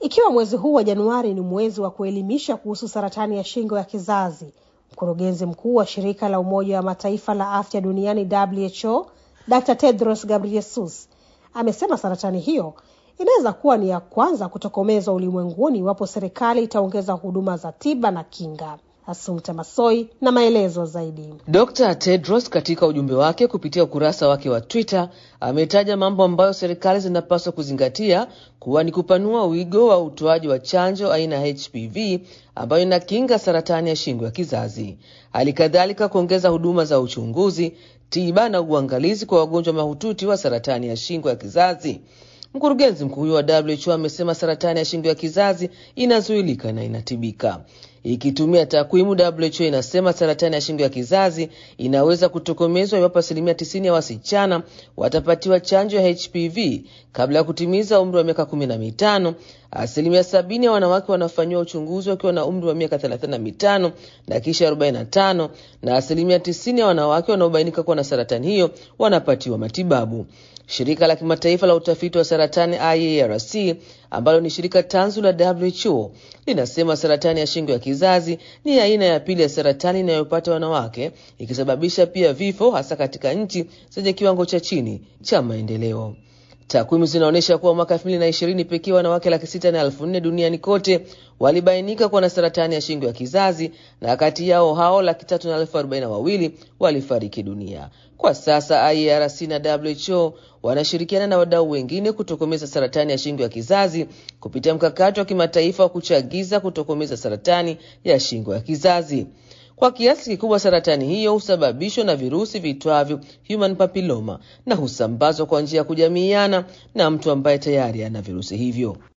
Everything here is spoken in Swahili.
Ikiwa mwezi huu wa Januari ni mwezi wa kuelimisha kuhusu saratani ya shingo ya kizazi, mkurugenzi mkuu wa shirika la Umoja wa Mataifa la afya duniani WHO, Dr Tedros Ghebreyesus amesema saratani hiyo inaweza kuwa ni ya kwanza kutokomezwa ulimwenguni iwapo serikali itaongeza huduma za tiba na kinga. Asumta Masoi na maelezo zaidi. Dr. Tedros katika ujumbe wake kupitia ukurasa wake wa Twitter ametaja mambo ambayo serikali zinapaswa kuzingatia kuwa ni kupanua wigo wa utoaji wa chanjo aina ya HPV ambayo inakinga saratani ya shingo ya kizazi, hali kadhalika kuongeza huduma za uchunguzi, tiba na uangalizi kwa wagonjwa mahututi wa saratani ya shingo ya kizazi. Mkurugenzi mkuu huyo wa WHO amesema saratani ya shingo ya kizazi inazuilika na inatibika. Ikitumia takwimu, WHO inasema saratani ya shingo ya kizazi inaweza kutokomezwa iwapo asilimia tisini ya wasichana watapatiwa chanjo ya HPV kabla ya kutimiza umri wa miaka kumi na mitano. Asilimia sabini ya wanawake wanafanyiwa uchunguzi wakiwa na umri wa miaka thelathini na mitano na kisha arobaini na tano na asilimia tisini ya wanawake wanaobainika kuwa na saratani hiyo wanapatiwa matibabu. Shirika la kimataifa la utafiti wa saratani IARC ambalo ni shirika tanzu la WHO linasema saratani ya shingo ya kizazi ni aina ya pili ya saratani inayopata wanawake, ikisababisha pia vifo, hasa katika nchi zenye kiwango cha chini cha maendeleo. Takwimu zinaonyesha kuwa mwaka elfu mbili na ishirini pekee wanawake laki sita na elfu nne duniani kote walibainika kuwa na saratani ya shingo ya kizazi na kati yao hao laki tatu na elfu arobaini na wawili walifariki dunia. Kwa sasa IARC na WHO wanashirikiana na wadau wengine kutokomeza saratani ya shingo ya kizazi kupitia mkakati wa kimataifa wa kuchagiza kutokomeza saratani ya shingo ya kizazi. Kwa kiasi kikubwa saratani hiyo husababishwa na virusi vitwavyo human papilloma na husambazwa kwa njia ya kujamiiana na mtu ambaye tayari ana virusi hivyo.